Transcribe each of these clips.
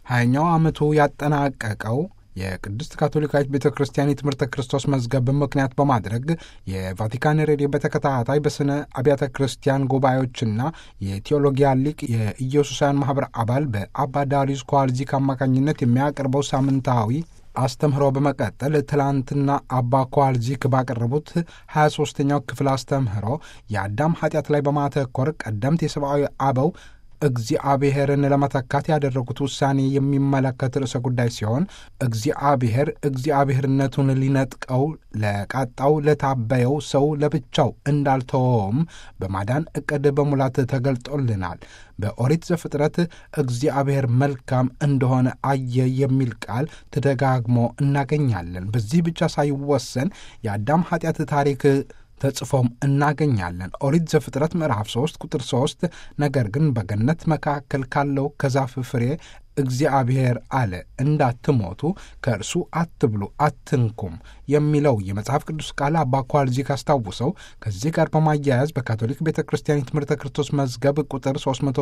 ሀያኛው ዓመቱ ያጠናቀቀው የቅድስት ካቶሊካዊት ቤተ ክርስቲያን የትምህርተ ክርስቶስ መዝገብ ምክንያት በማድረግ የቫቲካን ሬዲዮ በተከታታይ በስነ አብያተ ክርስቲያን ጉባኤዎችና የቴዎሎጊያ ሊቅ የኢየሱሳውያን ማህበር አባል በአባ ዳሪዩስ ኳልዚክ አማካኝነት የሚያቀርበው ሳምንታዊ አስተምህሮ በመቀጠል ትላንትና አባ ኳልዚክ ባቀረቡት 23ኛው ክፍል አስተምህሮ የአዳም ኃጢአት ላይ በማተኮር ቀደምት የሰብአዊ አበው እግዚአብሔርን ለመተካት ያደረጉት ውሳኔ የሚመለከት ርዕሰ ጉዳይ ሲሆን እግዚአብሔር እግዚአብሔርነቱን ሊነጥቀው ለቃጣው ለታበየው ሰው ለብቻው እንዳልተወውም በማዳን ዕቅድ በሙላት ተገልጦልናል። በኦሪት ዘፍጥረት እግዚአብሔር መልካም እንደሆነ አየ የሚል ቃል ተደጋግሞ እናገኛለን። በዚህ ብቻ ሳይወሰን የአዳም ኃጢአት ታሪክ ተጽፎም እናገኛለን። ኦሪት ዘፍጥረት ምዕራፍ 3 ቁጥር 3 ነገር ግን በገነት መካከል ካለው ከዛፍ ፍሬ እግዚአብሔር አለ እንዳትሞቱ ከእርሱ አትብሉ አትንኩም የሚለው የመጽሐፍ ቅዱስ ቃል አባ ኳልዚክ አስታውሰው ከዚህ ጋር በማያያዝ በካቶሊክ ቤተ ክርስቲያን የትምህርተ ክርስቶስ መዝገብ ቁጥር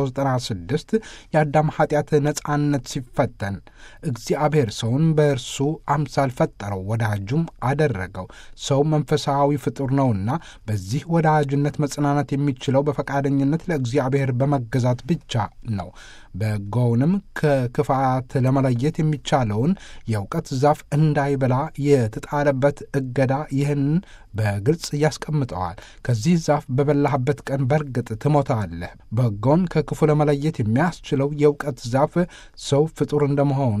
396 የአዳም ኃጢአት ነጻነት ሲፈተን እግዚአብሔር ሰውን በእርሱ አምሳል ፈጠረው፣ ወዳጁም አደረገው። ሰው መንፈሳዊ ፍጡር ነውና በዚህ ወዳጅነት መጽናናት የሚችለው በፈቃደኝነት ለእግዚአብሔር በመገዛት ብቻ ነው። በጎውንም ከክፋት ለመለየት የሚቻለውን የእውቀት ዛፍ እንዳይበላ የተጣለበት እገዳ ይህን በግልጽ ያስቀምጠዋል። ከዚህ ዛፍ በበላህበት ቀን በርግጥ ትሞታለህ። በጎን ከክፉ ለመለየት የሚያስችለው የእውቀት ዛፍ ሰው ፍጡር እንደመሆኑ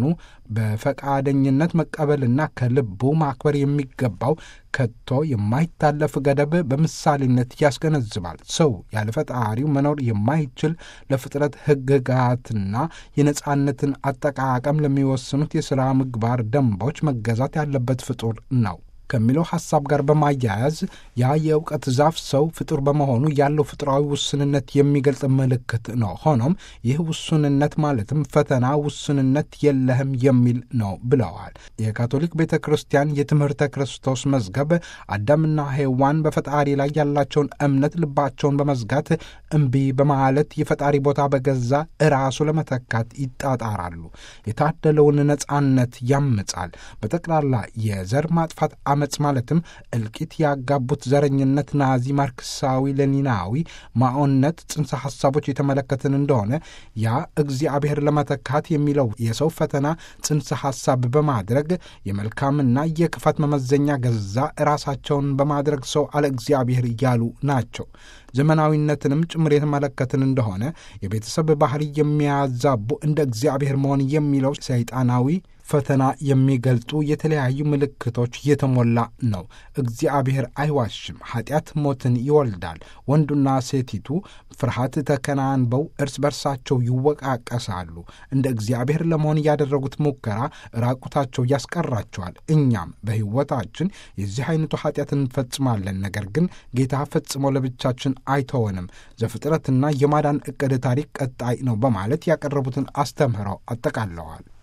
በፈቃደኝነት መቀበልና ከልቡ ማክበር የሚገባው ከቶ የማይታለፍ ገደብ በምሳሌነት ያስገነዝባል። ሰው ያለ ፈጣሪው መኖር የማይችል ለፍጥረት ሕግጋትና የነጻነትን አጠቃቀም ለሚወስኑት የሥራ ምግባር ደንቦች መገዛት ያለበት ፍጡር ነው ከሚለው ሐሳብ ጋር በማያያዝ ያ የእውቀት ዛፍ ሰው ፍጡር በመሆኑ ያለው ፍጡራዊ ውስንነት የሚገልጽ ምልክት ነው። ሆኖም ይህ ውሱንነት ማለትም ፈተና ውስንነት የለህም የሚል ነው ብለዋል። የካቶሊክ ቤተ ክርስቲያን የትምህርተ ክርስቶስ መዝገብ አዳምና ሔዋን በፈጣሪ ላይ ያላቸውን እምነት ልባቸውን በመዝጋት እምቢ በማለት የፈጣሪ ቦታ በገዛ እራሱ ለመተካት ይጣጣራሉ። የታደለውን ነጻነት ያምጻል። በጠቅላላ የዘር ማጥፋት አመፅ ማለትም እልቂት ያጋቡት ዘረኝነት፣ ናዚ፣ ማርክሳዊ፣ ሌኒናዊ ማኦነት ጽንሰ ሐሳቦች የተመለከትን እንደሆነ ያ እግዚአብሔር ለመተካት የሚለው የሰው ፈተና ጽንሰ ሐሳብ በማድረግ የመልካምና የክፋት መመዘኛ ገዛ ራሳቸውን በማድረግ ሰው አለ እግዚአብሔር እያሉ ናቸው። ዘመናዊነትንም ጭምር የተመለከትን እንደሆነ የቤተሰብ ባህሪ የሚያዛቡ እንደ እግዚአብሔር መሆን የሚለው ሰይጣናዊ ፈተና የሚገልጡ የተለያዩ ምልክቶች የተሞላ ነው። እግዚአብሔር አይዋሽም። ኃጢአት ሞትን ይወልዳል። ወንዱና ሴቲቱ ፍርሃት ተከናንበው እርስ በርሳቸው ይወቃቀሳሉ። እንደ እግዚአብሔር ለመሆን ያደረጉት ሙከራ ራቁታቸው ያስቀራቸዋል። እኛም በሕይወታችን የዚህ አይነቱ ኃጢአት እንፈጽማለን። ነገር ግን ጌታ ፈጽሞ ለብቻችን አይተወንም። ዘፍጥረትና የማዳን ዕቅድ ታሪክ ቀጣይ ነው በማለት ያቀረቡትን አስተምህረው አጠቃለዋል።